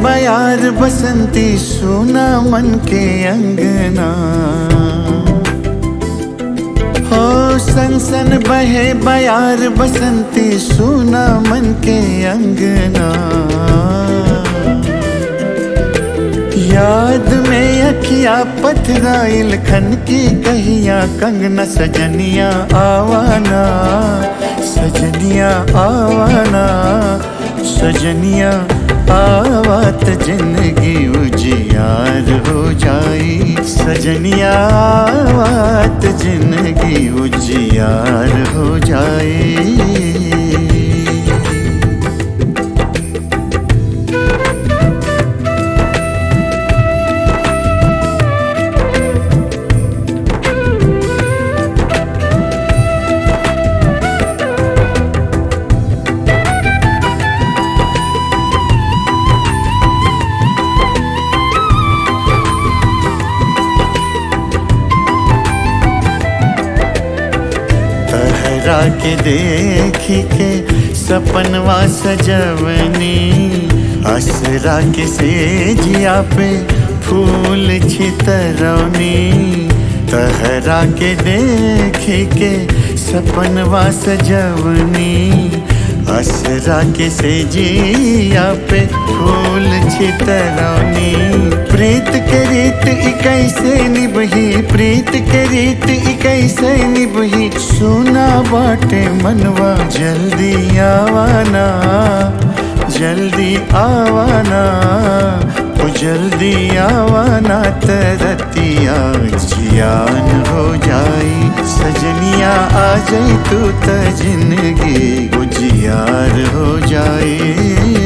बयार बसंती सुना मन के अंगना हो सन सन बहे बयार बसंती सुना मन के अंगना याद में अखिया पथराइल खन की कहिया कंगना सजनिया आवाना सजनिया आवाना सजनिया आवात जिंदगी उजियार हो जाई सजनिया आवात जिंदगी उजियार हो जाई तहरा के देखी के सपनवा सजवनी असरा के सेजिया पे फूल छितरौनी तहरा के देखी के सपनवा सजवनी असरा के सेजिया पे फूल छितरौनी प्रीत के रीत ई कैसे निभही प्रीत के रीत ई कैसे निभही सुना बाटे मनवा जल्दी आवाना जल्दी आवाना ओ जल्दी आवाना तरतिया जियान हो जाई सजनिया आ जाई तू त जिंदगी उजियार हो जाई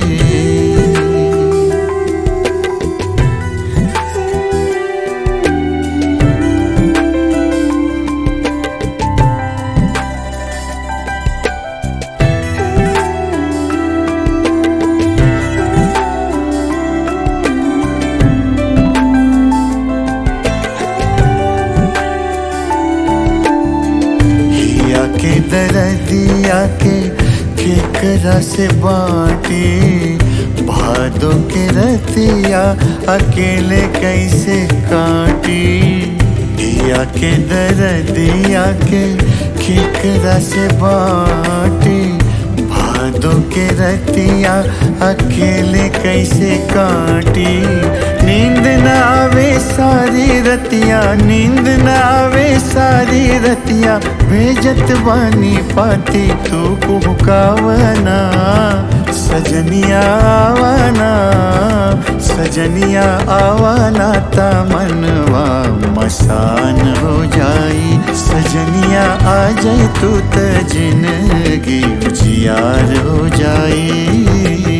हिया के दरदिया के केकरा से बाटी भादो के रतिया अकेले कैसे काटी हिया के दरदिया के केकरा से बाटी भादो के रतिया अकेले कैसे काटी नींद न आवे सारी रतिया नींद न आवे सारी रतिया भेजत बानी पाती तू कुहकावना सजनिया आवाना सजनिया आवाना ता मनवा मसान हो जाई सजनिया आ जाई तू त जिंदगी उजियार हो जाई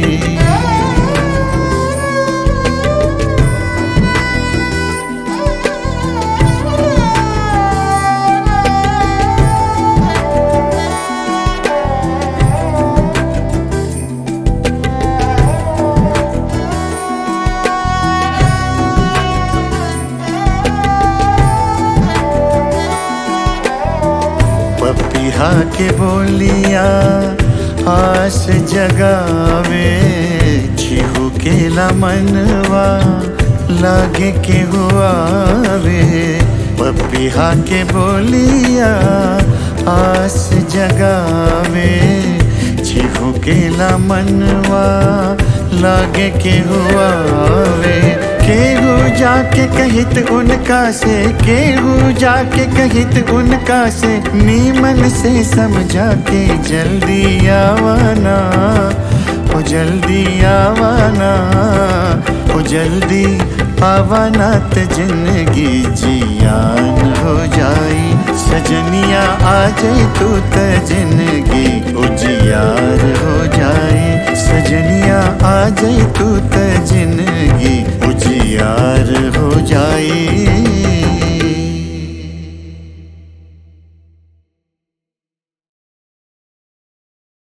पपिहा के बोलिया आस जगावे छिहू के मनवा लागे के हुआवे पपिहा के बोलिया आस जगावे छिहू के मनवा लागे के हुआवे केहू जाके कहित उनका से केहू जाके कहित उनका से नीमन से समझा के जल्दी आवाना ओ जल्दी आवाना ओ जल्दी आवाना त जिंदगी जियान हो जाई सजनिया आ जाई तू त जिंदगी उजियार हो जाई सजनिया आ जाई तू त जिंदगी उजियार हो जाई